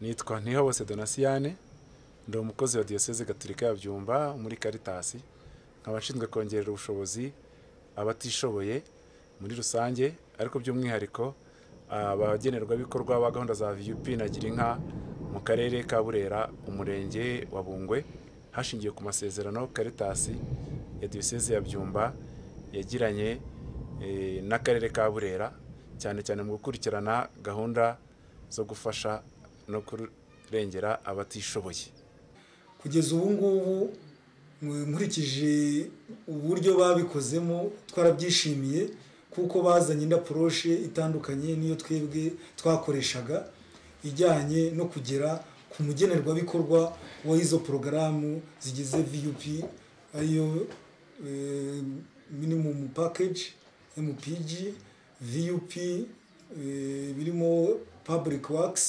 nitwa ntihobose donasiyane ndi umukozi wa diyoseze gatolika ya byumba muri karitasi nkaba nshinzwe kongerera ubushobozi abatishoboye muri rusange ariko by'umwihariko abagenerwabikorwa ba gahunda za vup na girinka mu karere ka burera umurenge wa bungwe hashingiwe ku masezerano karitasi ya diyoseze ya byumba yagiranye eh, n'akarere ka burera cyane cyane mu gukurikirana gahunda zo gufasha no kurengera abatishoboye kugeza ubu ngubu mu- nkurikije uburyo babikozemo twarabyishimiye kuko bazanye indi aporoche itandukanye n'iyo twebwe twakoreshaga ijyanye no kugera ku mugenerwabikorwa w'izo porogaramu zigize vup ariyo eh, minimum package mpg vup eh, birimo public works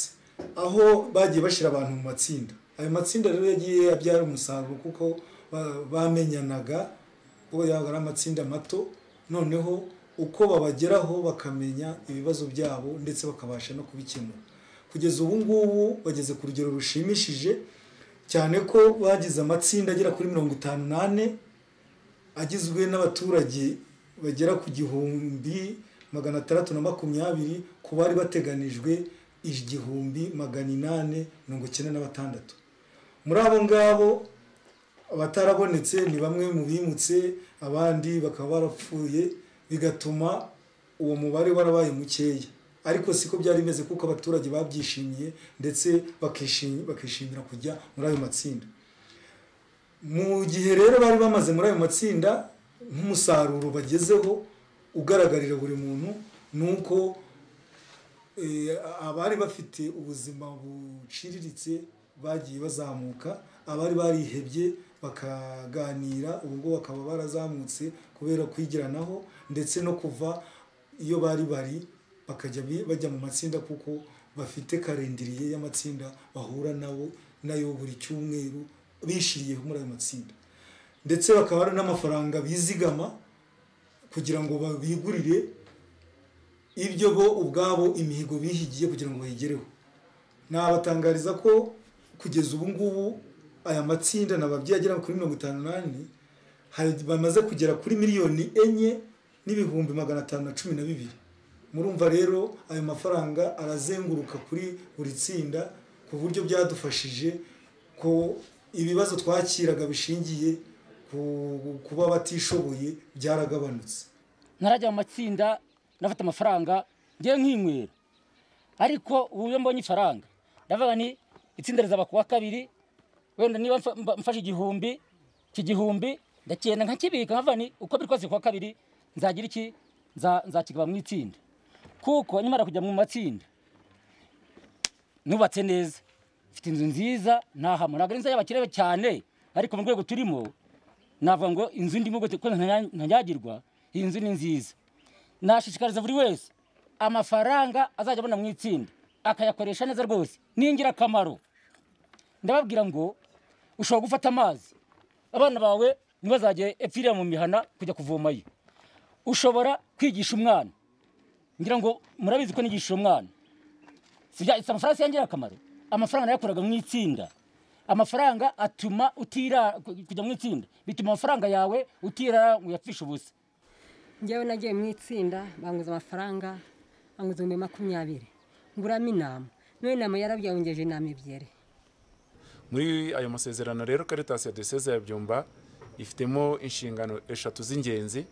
aho bagiye bashyira abantu mu matsinda ayo matsinda rero yagiye abyara umusaruro kuko ba- bamenyanaga kuko yaba ari amatsinda mato noneho uko babageraho bakamenya ibibazo byabo ndetse bakabasha no kubikemura kugeza ubu ngubu bageze ku rugero rushimishije cyane ko bagize amatsinda agera kuri mirongo itanu n'ane agizwe n'abaturage bagera ku gihumbi magana atandatu na makumyabiri ku bari bateganijwe igihumbi magana inani mirongo icyenda na batandatu muri abo ngabo abatarabonetse ni bamwe mu bimutse abandi bakaba barapfuye bigatuma uwo mubare warabaye mukeya ariko siko byari bimeze kuko abaturage babyishimiye ndetse bakishim- bakishimira kujya muri ayo matsinda mu gihe rero bari bamaze muri ayo matsinda nk'umusaruro bagezeho ugaragarira buri muntu ni uko eh, abari bafite ubuzima buciriritse bagiye bazamuka abari barihebye bakaganira ubwo bakaba barazamutse kubera kwigiranaho ndetse no kuva iyo bari bari bakajya bi- bajya mu matsinda kuko bafite karindiriye y'amatsinda bahura nabo nayo buri cyumweru bishiriyeho muri ayo matsinda ndetse bakaba hari n'amafaranga bizigama kugira ngo bigurire ibyo bo ubwabo imihigo bihigiye kugira ngo bayigereho nabatangariza ko kugeza ubu ngubu aya matsinda nababyeyi agera kuri mirongo itanu n'ane hari- bamaze kugera kuri miliyoni enye n'ibihumbi magana atanu na cumi na bibiri murumva rero ayo mafaranga arazenguruka kuri buri tsinda ku buryo byadufashije ko ibibazo twakiraga bishingiye ku- kuba batishoboye byaragabanutse ntarajya mu matsinda ndafata amafaranga ngiye nkinywera ariko ubu iyo mbonye ifaranga ndavuga ni itsinda rizaba kuwa kabiri wenda niba mfa- mba- mfashe igihumbi iki gihumbi ndagenda nkakibika nkavuga ni uko biri kose kuwa kabiri nzagira iki Nza- nzakigaba mu itsinda kuko nyamara kujya mu matsinda nubatse neza mfite inzu nziza ntahamwe ntabwo ari inzu y'abakire cyane ariko mu rwego turimo navuga ngo inzu ndimo gute- ko ntanya- ntanyagirwa iyi nzu ni nziza nashishikariza buri wese amafaranga azajya abona mu itsinda akayakoresha neza rwose ni ingirakamaro ndababwira ngo ushobora gufata amazi abana bawe ntibazajye epfirira mu mihana kujya kuvomayo ushobora kwigisha umwana ngira ngo murabizi ko nigisha umwana si bya- si amafaranga si ingirakamaro amafaranga nayakoraga mu itsinda amafaranga atuma utira kujya mu itsinda bituma amafaranga yawe utira ngo uyapfishe ubusa njyewe nagiye mu itsinda banguza amafaranga banguza ibihumbi makumyabiri nguramo inama none inama yarabyongeje inama ebyiri muri ayo masezerano rero karitasi ya diyoseze ya byumba ifitemo inshingano eshatu z'ingenzi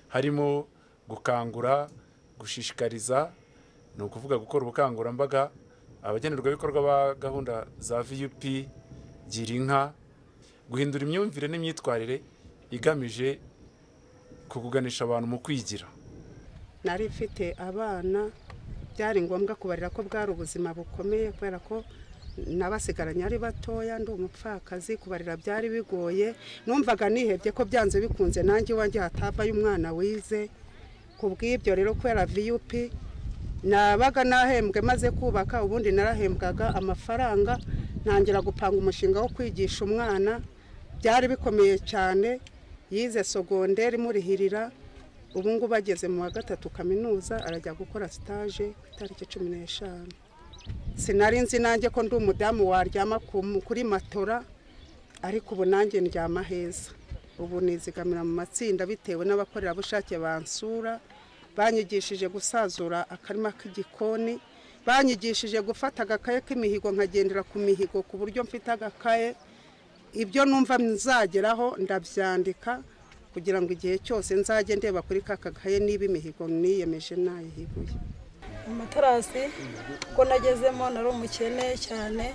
harimo gukangura gushishikariza ni ukuvuga gukora ubukangurambaga abagenerwabikorwa ba gahunda za vup gira inka guhindura imyumvire n'imyitwarire igamije kuguganisha abantu mu kwigira nari mfite abana byari ngombwa kubarira ko bwari ubuzima bukomeye kubera ko nabasigaranye ari batoya ndi umupfakazi kubarira byari bigoye numvaga nihebye ko byanze bikunze nanjye iwanjye hatavayo umwana wize ku bw'ibyo rero kubera vup nabaga nahembwe maze kubaka ubundi narahembwaga amafaranga ntangira gupanga umushinga wo kwigisha umwana byari bikomeye cyane yize sogonderi imurihirira ubu ngubu ageze mu wa gatatu kaminuza arajya gukora sitaje ku itariki cumi n'eshanu sinari nzi nanjye ko ndi umudamu waryama ku- kuri matora ariko ubu nanjye ndyama heza ubu nizigamira mu matsinda bitewe n'abakorerabushake bansura banyigishije gusazura akarima k'igikoni banyigishije gufata agakaye k'imihigo nkagendera ku mihigo ku buryo mfite agakaye ibyo numva nzageraho ndabyandika kugira ngo igihe cyose nzajye ndeba kuri ka kagahe niba imihigo niyemeje nayihibuye amatarasi ubwo nagezemo nari umukene cyane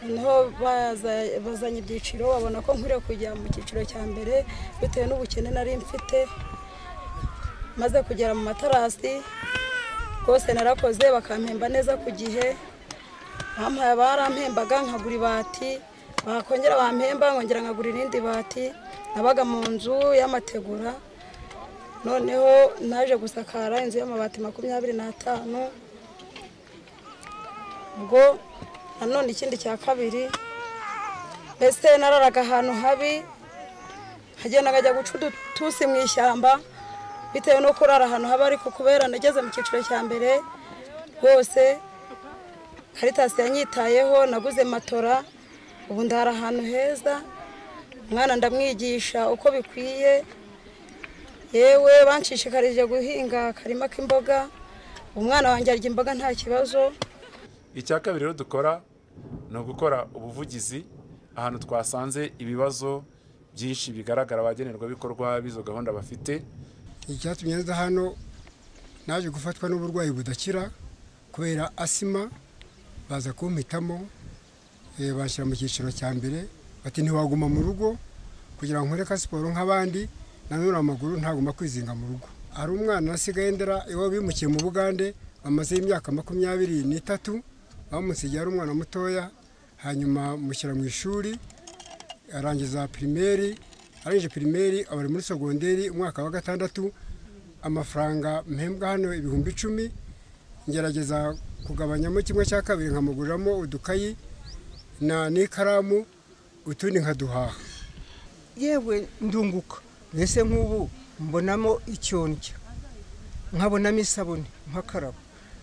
noneho baza- bazanye ibyiciro babona ko nkwiriye kujya mu cyiciro cya mbere bitewe n'ubukene nari mfite maze kugera mu matarasi rwose narakoze bakampemba neza ku gihe bampaye barampembaga nkagura ibati bakongera bampemba nkongera nkagura irindi bati nabaga mu nzu y'amategura noneho naje gusakara inzu y'amabati makumyabiri n'atanu ubwo nanone ikindi cya kabiri mbese nararaga ahantu habi nkagenda nkajya guca udutusi mu ishyamba bitewe no kurara ahantu habi ariko kubera nageze mu cyiciro cya mbere rwose karitasi yanyitayeho naguze matora ubu ndara ahantu heza umwana ndamwigisha uko bikwiye yewe banshishikarije guhinga akarima k'imboga umwana wanjye arya imboga nta kibazo icya kabiri rero dukora ni ugukora ubuvugizi ahantu twasanze ibibazo byinshi bigaragara abagenerwabikorwa b'izo gahunda bafite icyatumye nza hano naje gufatwa n'uburwayi budakira kubera asima baza kumpitamo eh, banshyira mu cyiciro cya mbere bati ntiwaguma mu rugo kugira ngo nkore ka siporo nk'abandi nanone amaguru ntaguma kwizinga mu rugo hari umwana nasigaye ndera iwabo bimukiye mu bugande bamazeho imyaka makumyabiri n'itatu bamusigiye ari umwana mutoya hanyuma mushyira mu ishuri arangiza pirimeri arangije pirimeri aba ari muri sogonderi umwaka wa gatandatu amafaranga mpembwa hano ibihumbi icumi ngerageza kugabanyamo kimwe cya kabiri nkamuguriramo udukayi na n'ikaramu utundi nkaduhaha yewe ndunguka mbese nk'ubu mbonamo icyondya nkabonamo isabune nkakaraba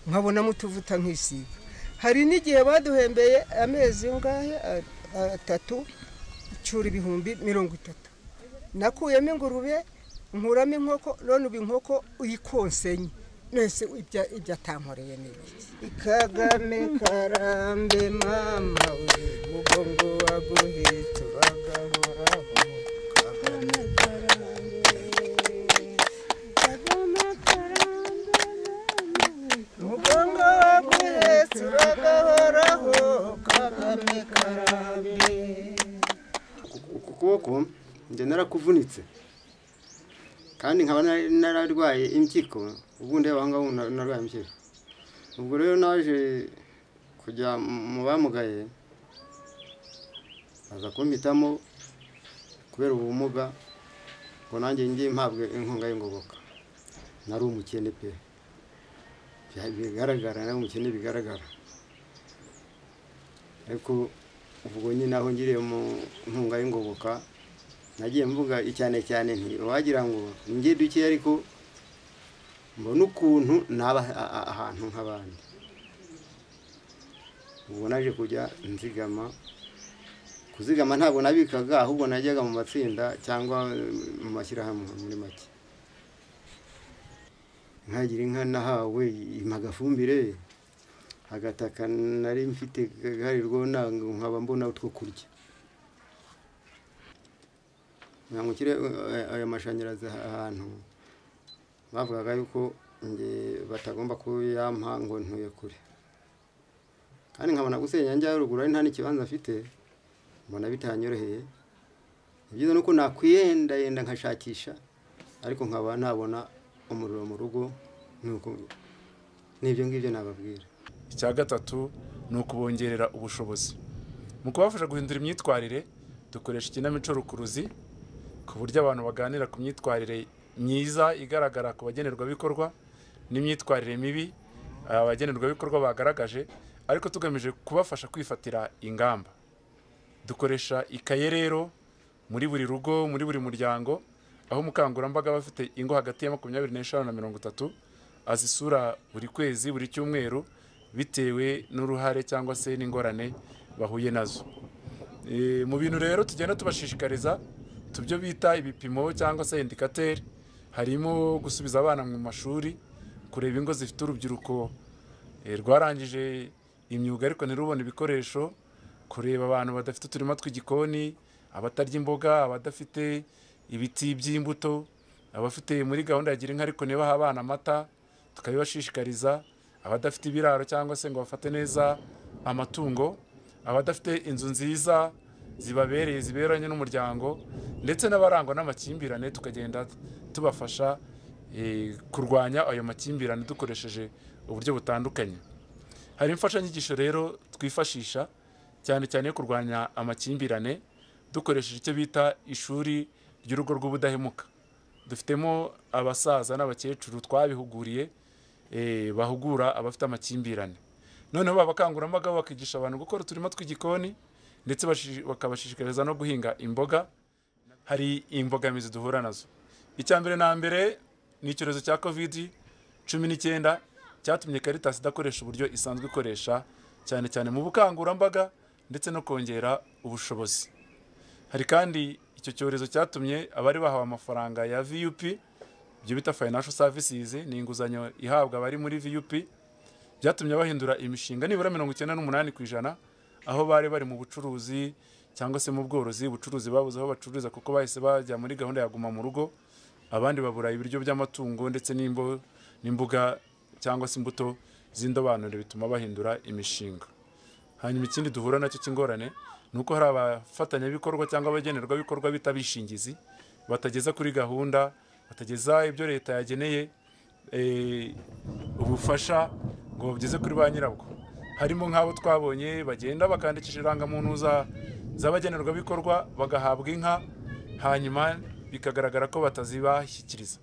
nkabonamo utuvuta nkisiga hari n'igihe baduhembeye amezi ngahe a- atatu icyura ibihumbi mirongo itatu nakuyemo ingurube nkuramo inkoko none ubu inkoko uyikonsenye mwese ibyo ibyo atankoreye ni iki kagame karambe mama we mugongo waguhe turagahoraho kagame karambe kagame karambe mugongo waguhe turagahoraho kagame karambe uku kuboko njye narakuvunitse kandi nkaba nari- nararwaye impyiko ubundi abangaba narwaye impyiko ubwo rero naje kujya mu- mu bamugaye baza kumpitamo kubera ubumuga ngo nanjye njye mpabwe inkunga y'ingoboka nari umukene pe Bya- bigaragara nari umukene bigaragara ariko ubwo nyine aho ngiriye mu nkunga y'ingoboka nagiye mvuga cyane cyane nti wagira ngo njye duke ariko mbona ukuntu naba a- a- ahantu nk'abandi ubwo naje kujya nzigama kuzigama ntabwo nabikaga ahubwo najyaga mu matsinda cyangwa eh, mu mashyirahamwe muri make nkagira inka nahawe impagafumbire agataka nari mfite gaharirwaho ntabwo nkaba mbona utwo kurya ngira ngo ushyire ayo mashanyarazi ahantu bavugaga yuko njye batagomba kuyampa ngo ntuye kure kandi nkabona gusenya njya ruguru ari nta n'ikibanza mfite mbona bitanyoroheye ni byiza nuko nakwiyendayenda nkashakisha ariko nkaba nabona umuriro mu rugo nuko n'ibyo ngibyo nababwira icya gatatu ni ukubongerera ubushobozi mu kubafasha guhindura imyitwarire dukoresha ikinamico rukuruzi ku buryo abantu baganira ku myitwarire myiza igaragara ku bagenerwabikorwa n'imyitwarire mibi abagenerwabikorwa bagaragaje ariko tugamije kubafasha kwifatira ingamba dukoresha ikaye rero muri buri rugo muri buri muryango aho umukangurambaga aba afite ingo hagati ya makumyabiri n'eshanu na mirongo itatu azisura buri kwezi buri cyumweru bitewe n'uruhare cyangwa se n'ingorane bahuye nazo Eh, mu bintu rero tugenda tubashishikariza tubyo bita ibipimo cyangwa se indikateri harimo gusubiza abana mu mashuri kureba ingo zifite urubyiruko eh, rwarangije imyuga ariko ntirubone ibikoresho kureba abantu badafite uturima tw'igikoni abatarya imboga abadafite ibiti by'imbuto abafite muri gahunda ya gira inka ariko niba abana amata tukabibashishikariza abadafite ibiraro cyangwa se ngo bafate neza amatungo abadafite inzu nziza zibabereye ziberanye n'umuryango ndetse n'abarangwa n'amakimbirane tukagenda tubafasha eh, kurwanya ayo makimbirane dukoresheje uburyo butandukanye hari imfashanyigisho rero twifashisha cyane cyane yo kurwanya amakimbirane dukoresheje icyo bita ishuri ry'urugo rw'ubudahemuka dufitemo abasaza n'abakecuru twabihuguriye eh, bahugura abafite amakimbirane noneho baba abakangurambaga bakigisha abantu gukora uturima tw'igikoni ndetse bashi- bakabashishikariza no guhinga imboga hari imbogamizi duhura nazo icya mbere na mbere ni icyorezo cya covid cumi n'icyenda cyatumye caritas idakoresha uburyo isanzwe ikoresha cyane cyane mu bukangurambaga ndetse no kongera ubushobozi hari kandi icyo cyorezo cyatumye abari bahawe amafaranga ya vup ibyo bita financial services ni inguzanyo ihabwa abari muri vup byatumye bahindura imishinga nibura mirongo icyenda n'umunani ku ijana aho bari bari mu bucuruzi cyangwa se mu bworozi ubucuruzi babuze aho bacururiza kuko bahise bajya muri gahunda ya guma mu rugo abandi babura ibiryo by'amatungo ndetse n'imbo- n'imboga cyangwa se imbuto z'indobanure bituma bahindura imishinga hanyuma ikindi duhura nacyo cy'ingorane ni uko hari abafatanyabikorwa cyangwa abagenerwabikorwa bita bishingizi batageza kuri gahunda batageza ibyo leta yageneye eh, ubufasha ngo babigeze kuri ba nyirabwo harimo nk'abo twabonye bagenda bakandikisha irangamuntu za- z'abagenerwabikorwa bagahabwa inka hanyuma bikagaragara ko batazibashyikiriza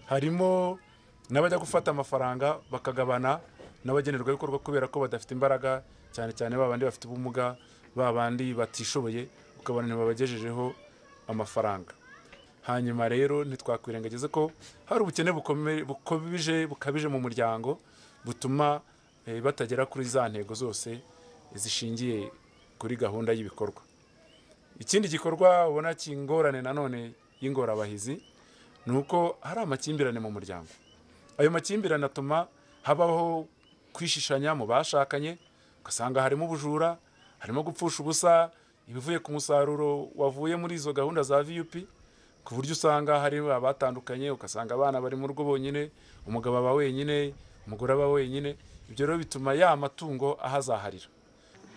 harimo n'abajya gufata amafaranga bakagabana n'abagenerwabikorwa kubera ko badafite imbaraga cyane cyane babandi bafite ubumuga babandi batishoboye ukabona ntibabagejejeho amafaranga hanyuma rero ntitwakwirengagiza ko hari ubukene bukome- bukabije bukabije mu muryango butuma eh, batagera kuri za ntego zose zishingiye kuri gahunda y'ibikorwa ikindi gikorwa ubona kingorane nanone y'ingorabahizi ni uko hari amakimbirane mu muryango ayo makimbirane atuma habaho kwishishanya mu bashakanye ugasanga harimo ubujura harimo gupfusha ubusa ibivuye ku musaruro wavuye muri izo gahunda za vup ku buryo usanga hari abatandukanye ugasanga abana bari mu rugo bonyine umugabo aba wenyine umugore aba wenyine ibyo rero bituma ya matungo ahazaharira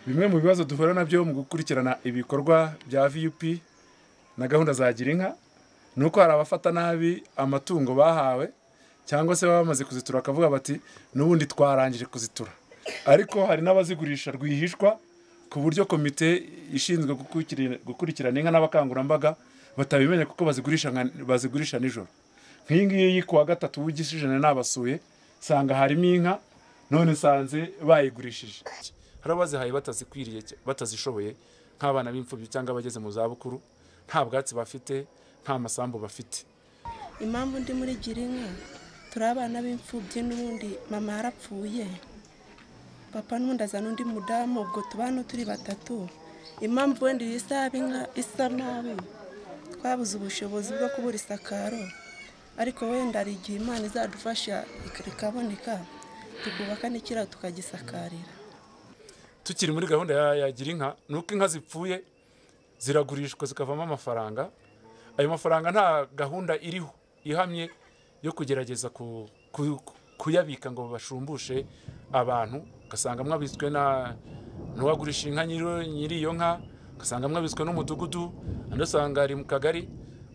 bimwe mu bibazo duhura nabyo mu gukurikirana ibikorwa bya vup na gahunda za gira inka ni uko hari abafata nabi amatungo bahawe cyangwa se baba bamaze kuzitura bakavuga bati n'ubundi twarangije kuzitura ariko hari n'abazigurisha rwihishwa ku buryo komite ishinzwe gukurikira- gukurikirana inka n'abakangurambaga batabimenya kuko bazigurisha nka- bazigurisha nijoro nk'iyi ngiyi ku wa gatatu w'igishijana nabasuye nsanga harimo inka none nsanze bayigurishije hari abazihaye batazikwiriye cy- batazishoboye nk'abana b'imfubyi cyangwa abageze mu zabukuru nta bwatsi bafite nta masambu bafite impamvu ndi muri gira inka turi abana b'imfubyi n'ubundi mama yarapfuye papa n'ubundi azana undi mudamu ubwo tubana turi batatu impamvu wenda iyi saba inka isa nabi twabuze ubushobozi bwo kubura isakaro ariko wenda hari igihe imana izadufasha rikaboneka tukubaka n'ikiraro tukagisakarira tukiri muri gahunda ya, ya gira inka ni uko inka zipfuye ziragurishwa zikavamo amafaranga ayo mafaranga nta gahunda iriho ihamye yo kugerageza ku, ku, kuyabika ngo bashumbushe abantu ugasanga mwabitswe na n'uwagurisha inka nyiri nyiri iyo nka ugasanga mwabitswe n'umudugudu andi usanga ari mu kagari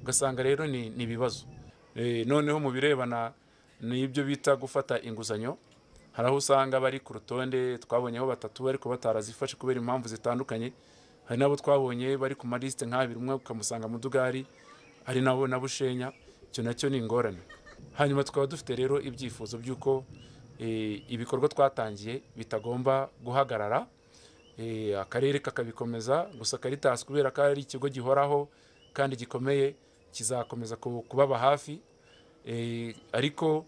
ugasanga rero ni ni ibibazo Eh, noneho mu birebana n'ibyo bita gufata inguzanyo hari aho usanga bari ku rutonde twabonyeho batatu ariko batarazifashe kubera impamvu zitandukanye hari n'abo twabonye bari ku malisite nk'abiri umwe ukamusanga mu dugari ari nabo na bushenya icyo nacyo ni ingorane hanyuma tukaba dufite rero ibyifuzo by'uko eh, ibikorwa twatangiye bitagomba guhagarara Eh, akarere kakabikomeza gusa karitasi kubera ko ari ikigo gihoraho kandi gikomeye kizakomeza ku- kubaba hafi Eh, ariko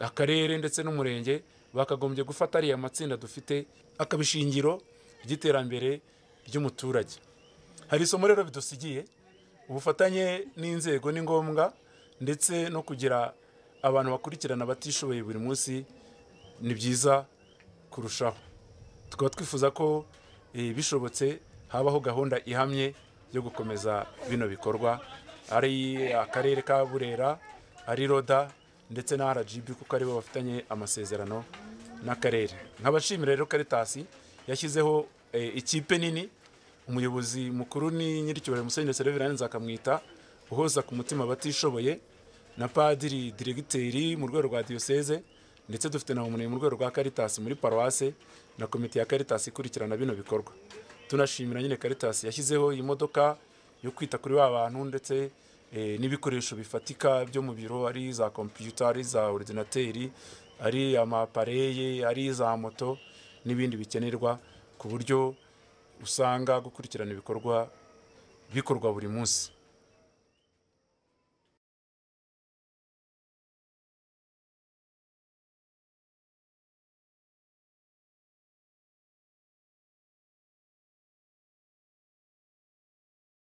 akarere ndetse n'umurenge bakagombye gufata ariya matsinda dufite akaba ishingiro ry'iterambere ry'umuturage hari isomo rero bidusigiye ubufatanye n'inzego ni ngombwa ndetse no kugira abantu bakurikirana abatishoboye buri munsi ni byiza kurushaho tukaba twifuza ko eh, bishobotse habaho gahunda ihamye yo gukomeza bino bikorwa ari akarere ka burera ari roda ndetse na rgb kuko aribo bafitanye amasezerano n'akarere nkabashimira rero karitasi yashyizeho eh, ikipe nini umuyobozi mukuru ni nyir'icyubahiro musenyeri serevirani nzakamwita uhoza ku mutima abatishoboye na padiri diregiteri mu rwego rwa diyoseze ndetse dufite na umuntu mu rwego rwa karitasi muri paruwase na komite ya karitasi ikurikirana bino bikorwa tunashimira nyine karitasi yashyizeho iyi modoka yo kwita kuri ba bantu ndetse eh, n'ibikoresho bifatika byo mu biro ari za kompiyuta ari za orudinateri ari amapareye ari za moto n'ibindi bikenerwa ku buryo usanga gukurikirana ibikorwa bikorwa buri munsi